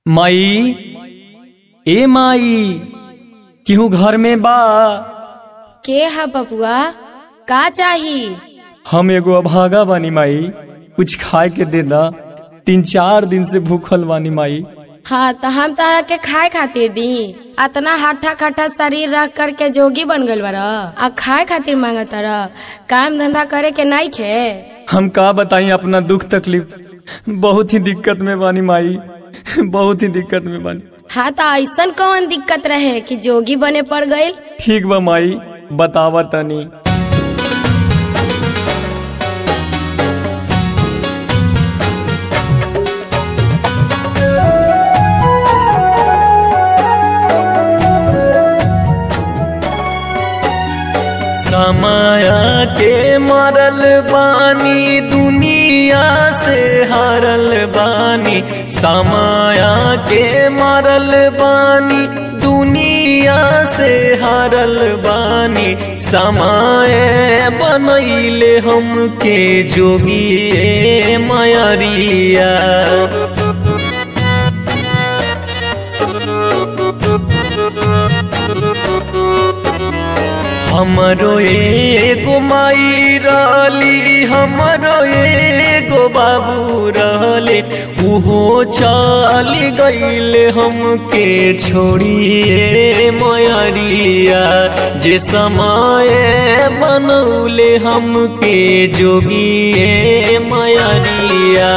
माई ए माई केहू घर में बा के है बबुआ का चाही हम एगो अभागा बानी माई कुछ खाए के दे दा तीन चार दिन से भूखल बानी माई हाँ तो हम तारा के खाए खातिर दी अतना हट्ठा खट्टा शरीर रख कर के जोगी बन गइल बारा आ खाए खातिर मांगा तारा काम धंधा करे के नहीं खे हम का बताई अपना दुख तकलीफ बहुत ही दिक्कत में बानी माई बहुत ही दिक्कत में बानी हाँ तो ऐसन कौन दिक्कत रहे कि जोगी बने पड़ गइल ठीक बा माई बतावा तनी समय के मरल बानी दुनिया से हारल बानी समय के मरल बानी दुनिया से हारल बानी समय बनैले हमके जोगी ए मयरिया हमरो एगो माई रहली हमरो एगो बाबू रहले उहो चल गईले हमके छोड़िए मयरिया जे समय बनौले हमके जोगिए मयरिया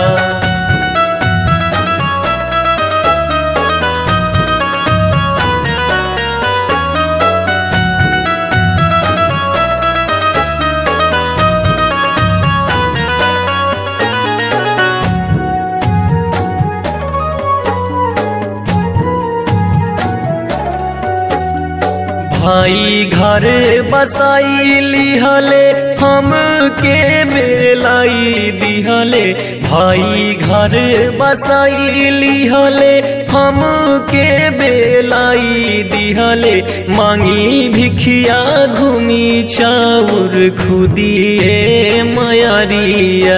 भाई घर बसाई लिहले हम के बेलाई दिहले भाई घर बसाई लिहले हम के बेलाई दिहले मांगी भिखिया घूमी चाउर खुदिए मयरिया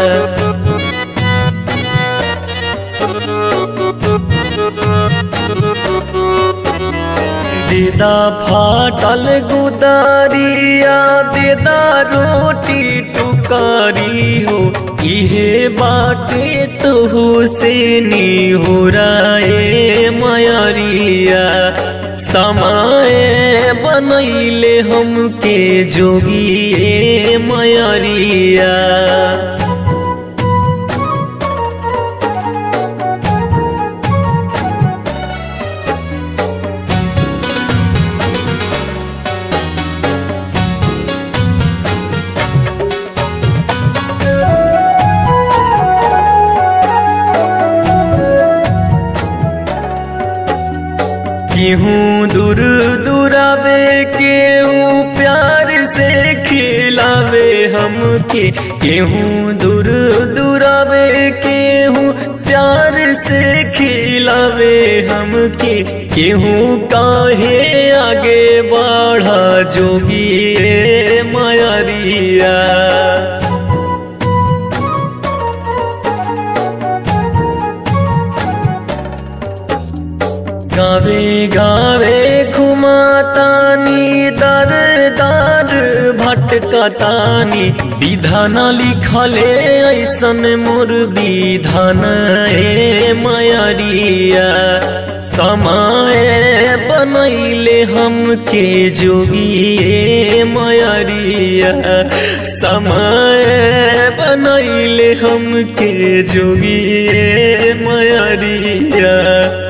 देदा फाटल गुदारिया देदा रोटी टुकारी हो इहे बाटे तुहु से नी हो राए मयरिया समय बनैले हमके जोगिए मयरिया केहूँ दूर दुरावे केहूँ प्यार से खिलावे हमके केहूँ दूर दुरावे केहूँ प्यार से खिलावे हमके केहूँ काहे आगे बढ़ा जोगी ए मयरिया गावे गावे घुमातानी दर दर भटकतानी विधान लिखले ऐसन मोर विधान ए मयरिया समय बनैले हमके जोगी ए मयरिया समय बनैले हमके जोगी ए मयरिया